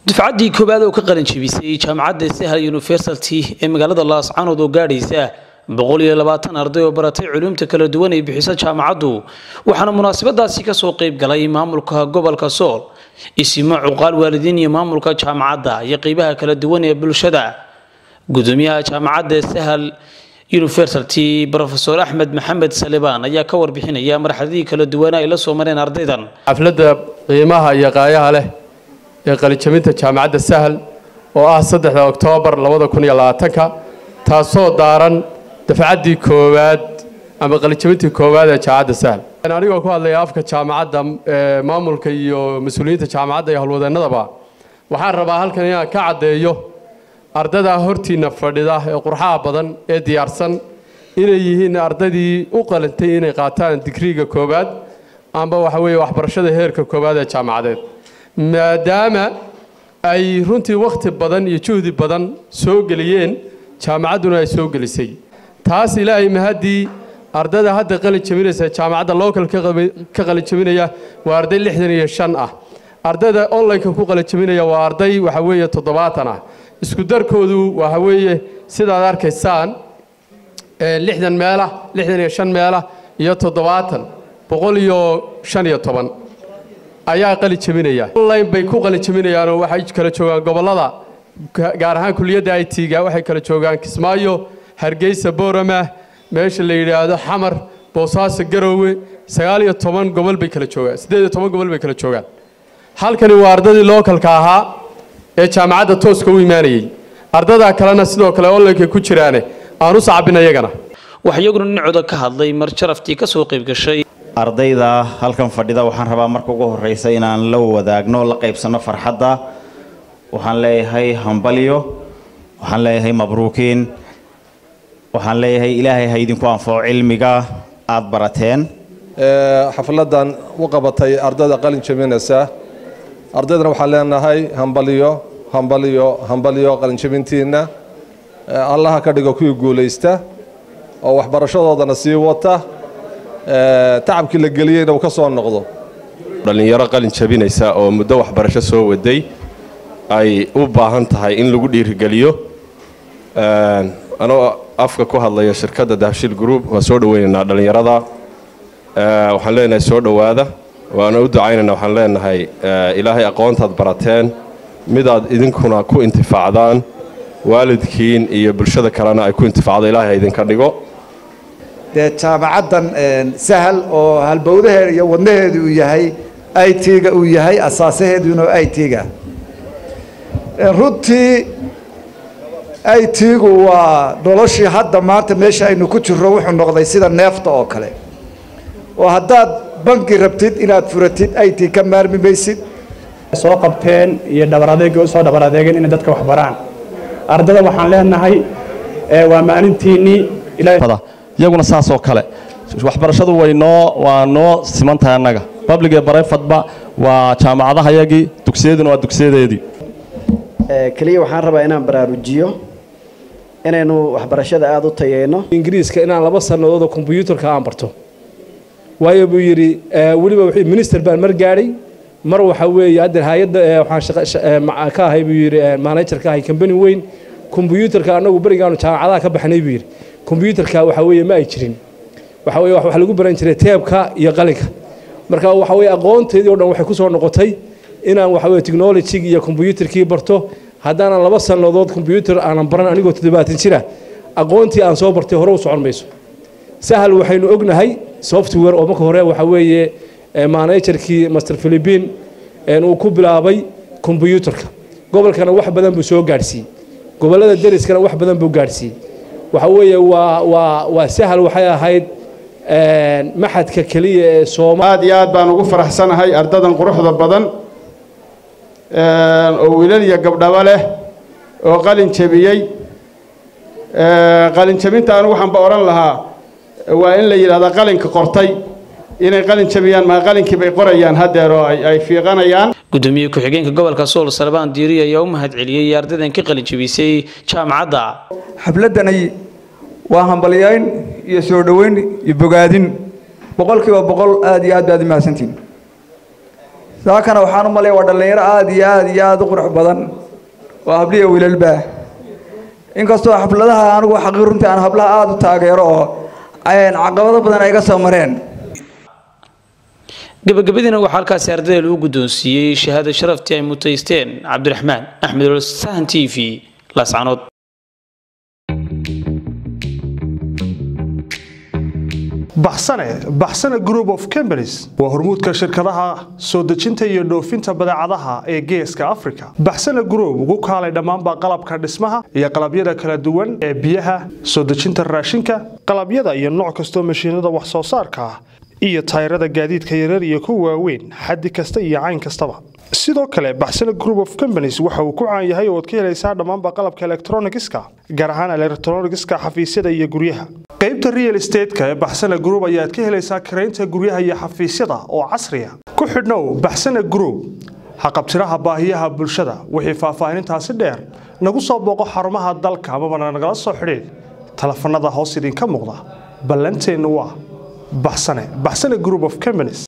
dufcaddii koowaad oo ka qalin jebisay jaamacadda sahal university ee magaalada laascanood oo gaadhaysa boqol iyo labaatan arday oo baratay culuumta kala duwan ay bixiso jaamacaddu waxaana munaasabadaasi kasoo qayb galay maamulka gobolka sool isimo cuqaal waalidiin iyo maamulka jaamacadda iyo qeybaha kala duwan ee bulshada gudoomiyaha jaamacadda sahal university rofeor axmed maxamed salibaan ayaa ka warbixinaya marxaladii kala duwana ay la soo mareen ardaydan xafladda qiimaha iyo qaayaha leh ee qalijabinta jaamacadda sahal oo ah saddexda oktoobar labada kun iyo labaatanka taasoo daaran dafcaddii koowaad ama qalijabintii koowaad ee jaamacadda sahal anigoo ku hadlaya afka jaamacadda maamulka iyo mas-uuliyiinta jaamacadda iyo howlwadeennadaba waxaan rabaa halkan inaan ka caddeeyo ardaydaa hortiinna fadhida ee qurxaha badan ee diyaarsan inay yihiin ardaydii u qalintay inay qaataan digriiga koowaad amba waxa weeye waxbarashada heerka koowaad ee jaamacadeed maadaama ay runtii wakhti badan iyo juhdi badan soo geliyeen jaamacadduna ay soo gelisay taas ilaahay mahaddii ardayda hadda qalin jabinaysa jaamacadda local ka qalin jabinaya waa arday lixdan iyo shan ah ardayda online-ka ku qalin jabinaya waa arday waxa weeye toddobaatan ah isku darkoodu waxa weeye sidaad arkaysaan lixdan meelah lixdan iyo shan meelah iyo toddobaatan boqol iyo shan iyo toban ayaa qalin jabinaya online bay ku qalin jabinayaanoo waxay kala joogaan gobollada gaar ahaan kuliyadda i t-ga waxay kala joogaan kismaayo hargeysa boorama meesha la yidhaahdo xamar boosaaso garoowe sagaal iyo toban gobol bay kala joogaan siddeed iyo toban gobol bay kala joogaan halkani waa ardaydii lookalka ahaa ee jaamacadda tooska u imaanayey ardadaa kalena sidoo kale onlineka ku jiraane aan u sacbin iyagana wax iyaguna dhinacooda ka hadlay mar sharaftii ka soo qayb gashay ardayda halkan fadhida waxaan rabaa marka ugu horreysa inaan la wadaagno la qaybsanno farxadda waxaan leeyahay hambalyo waxaan leeyahay mabruukiin waxaan leeyahay ilaahay ha idinku anfaco cilmiga aada barateen xafladan u qabatay ardayda qalin jabinaysa ardaydana waxaan leenahay hambalyo hambalyo hambalyo qalinjabintiinna allaha ka dhigo kuwii guulaysta oo waxbarashadoodana sii wata tacabkii la geliyeyna uu ka soo noqdo dhallinyaro qalin jabinaysa oo muddo waxbarasho soo waday ay u baahan tahay in lagu dhiirigeliyo anoo afka ku hadlaya shirkadda dahabshiil group waan soo dhoweynaynaa dhallinyarada waxaan leenahay soo dhowaada waana u ducaynayna waxaan leenahay ilaahay aqoontaad barateen midaad idinkuna ku intifaacdaan waalidkiin iyo bulshada kalena ay ku intifaacdo ilaahay ha idinka dhigo dee jaamacaddan sahal oo halbowdaheeda iyo wadnaheedu uu yahay i t-ga uu yahay asaasaheeduna i t-ga runtii i t-gu waa noloshii hadda maanta meesha aynu ku jirro wuxuu noqday sida neefta oo kale oo haddaad banki rabtid inaad furatid i t ka maarmi maysid soo qabteen iyo dhabar adeega usoo dhabar adeegeen inay dadka wax baraan ardada waxaan leenahay waa maalintiinnii iyaguna saasoo kale waxbarashadu way noo waa noo siman tahay annaga public ee barayfadba waa jaamacadahayagii dugsiyaduna waa dugsiyadeedii keliya waxaan rabaa inaan baraarujiyo inaynu waxbarashada aada u tayeyno ingiriiska inaan laba sannadoodoo kombyuutarka aan barto waayo buu yidhi weliba minister baan mar gaadhay mar waxa weeye hadda hay-adda waxaan ka ahay buu yidhi manager ka ahay company weyn kombyuutarka annagu berigaanu jaamacadaha ka baxnay buu yidhi kombyuutarka waxa weeye ma ay jirin waxa weye wax lagu baran jiray teebka iyo qalinka marka waxa weye aqoonteedii o dhan waxay ku soo noqotay inaan waxa weye technologigi iyo kombyuutarkii barto haddaanan laba sannadood kombyuutar aanan baran anigoo toddobaatan jira aqoontii aan soo bartay hore u socon mayso sahal waxaynu ognahay software oo marka hore waxa weeye managerkii master philippine uu ku bilaabay kombyuutarka gobolkana wax badan buu soo gaadhsiiyey gobollada deriskana wax badan buu gaadhsiiyey waxa weeye waa waa waa sahal waxay ahayd maxadka keliya ee sooma aad iyo aad baan ugu faraxsanahay ardadan quruxda badan oo wiilal iyo gabdhaba leh oo qalin jabiyey qalin jabinta anigu waxaanba odhan lahaa waa in la yidhahdaa qalinka qortay inay qalin jabiyaan maa qalinkii bay qorayaan haddeer oo ay fiiqanayaan gudoomiye ku-xigeenka gobolka sool salbaan diiri ayaa u mahad celiyey ardaydan ka qalin jabisay jaamacadda xafladdanay waa hambalyayn iyo soo dhoweyn iyo bogaadin boqolkiiba boqol aad iyo aad baad u mahadsantihin saakana waxaan u malaya waa dhallinyaro aada iyo aada iyo aada u qurux badan waa habliya wiilalba inkastoo xafladaha anigu xaqii runtii aan hablaha aada u taageero oo caqabado badan ay ga soo mareen gabagabadiina waxaa halkaasi ardayda lagu guddoonsiiyey shahaada sharaftii ay mutaysteen cabdiraxmaan axmed ol sahan t v laascanood baxsane baxsane group of companies waa hormuudka shirkadaha soo dejinta iyo dhoofinta badeecadaha ee geeska africa baxsane group ugu kaalay dhammaanba qalabka dhismaha iyo qalabyada kala duwan ee biyaha soo dejinta raashinka qalabyada iyo nooc kastoo mashiinada wax soo saarka ah iyo tayrada gaadiidka yarar iyo kuwa waaweyn xaddi kasta iyo cayn kastaba sidoo kale baxsane group of companies waxa uu ku caan yahay oo ad ka helaysaa dhammaanba qalabka elektronigiska gaar ahaan elektronigiska xafiisyada iyo guryaha qaybta real estateska ee baxsane group ayaad ka helaysaa karaynta guryaha iyo xafiisyada oo casriya ku xidhnow baxsane group haqabtiraha baahiyaha bulshada wixii faahfaahinintaasi dheer nagu soo booqo xarumaha dalka amabana nagala soo xidhiid telefanada hoos idinka muuqda ballanteennu waa baxsane baxsane group of companies